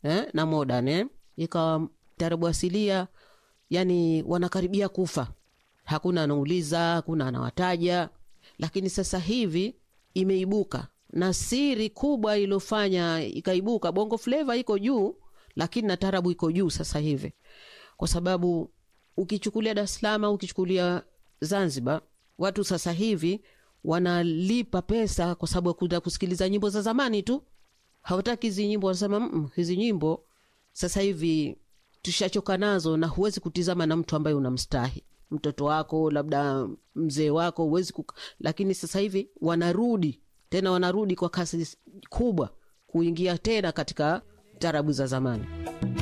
eh, na modern eh. Ikawa taarabu asilia yani wanakaribia kufa, hakuna anauliza, hakuna anawataja. Lakini sasa hivi imeibuka na siri kubwa iliyofanya ikaibuka, bongo fleva iko juu, lakini na taarabu iko juu sasa hivi, kwa sababu ukichukulia Dar es Salaam, ukichukulia Zanzibar, watu sasa hivi wanalipa pesa kwa sababu ya kuenda kusikiliza nyimbo za zamani tu, hawataki hizi nyimbo. Wanasema mm, hizi nyimbo sasa hivi tushachoka nazo, na huwezi kutizama na mtu ambaye unamstahi mtoto wako, labda mzee wako, huwezi kuka... Lakini sasa hivi wanarudi tena, wanarudi kwa kasi kubwa kuingia tena katika tarabu za zamani.